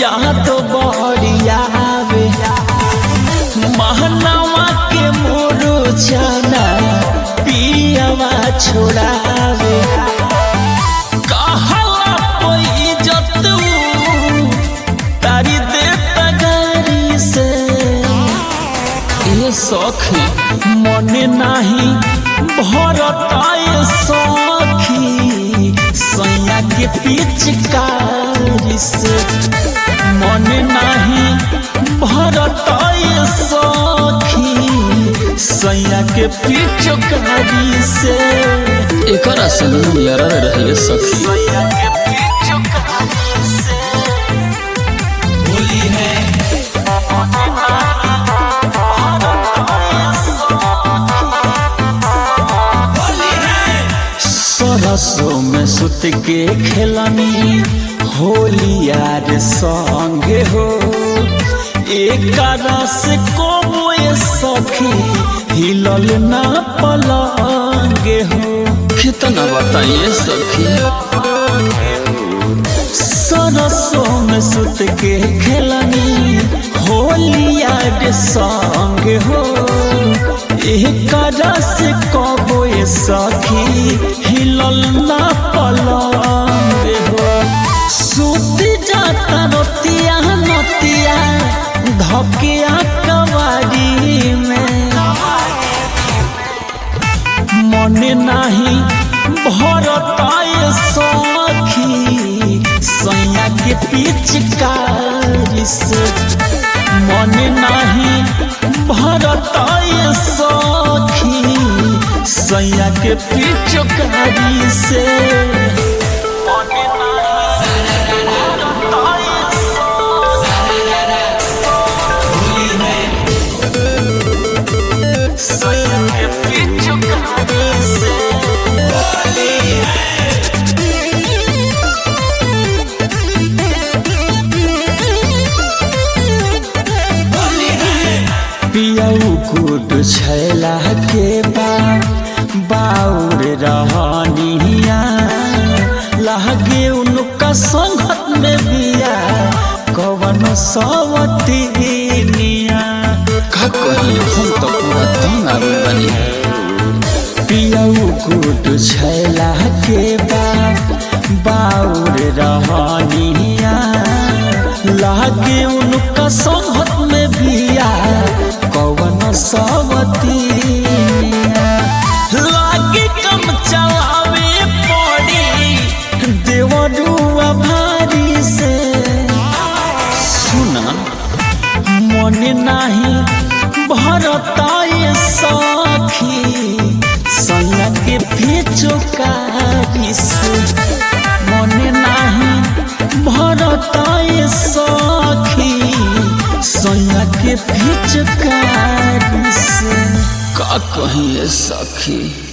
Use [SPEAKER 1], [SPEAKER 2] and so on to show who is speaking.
[SPEAKER 1] याद बड़ियावे महनावा के मोरो जाना पियावा छोड़ावे कहला कोई जतू तारी देता गारी से ये सखी मन नाही भरताए सखी सैया के पिचकारी से मन नाही भरताए सखी सैया के पिचकारी से
[SPEAKER 2] एकरा से यारा रहे सखी
[SPEAKER 1] सैया के पिचकारी से होली है सरसों में सुत के खेलनी होली यार संगे हो एक रस को सखी हिलल ना पलंगे हो
[SPEAKER 2] कितना बताइए सखी
[SPEAKER 1] सरसों में सुत के खेलनी होली यार संग हो एक रस कबो सखी हिलल ना पलंग हो सुत जाता रतिया नतिया धकिया कवारी में मन नाही भरताए सखी सैया के पिचकारी से मन नाही भरताए सखी सैया के पिचकारी से मन नाही भरताए सैया के पिचकारी से पियऊ कुट छैला के बा बाउर रहनिया लहगे उनका संगत में बिया कवन सवतिनिया
[SPEAKER 2] का कही हम तो पूरा तंग आवे बनी
[SPEAKER 1] पियऊ कुट छैला के बा बाउर रहनिया लागे उनका संगत में बिया कवन सवतिनिया लागे कम चलावे पड़ी देवरुआ भारी से
[SPEAKER 2] सुना
[SPEAKER 1] मन नाही भरताए सखी सैया के फिचुकारी से मन नाही भरताए सखी सैया के फिचुकारी से
[SPEAKER 2] का कही सखी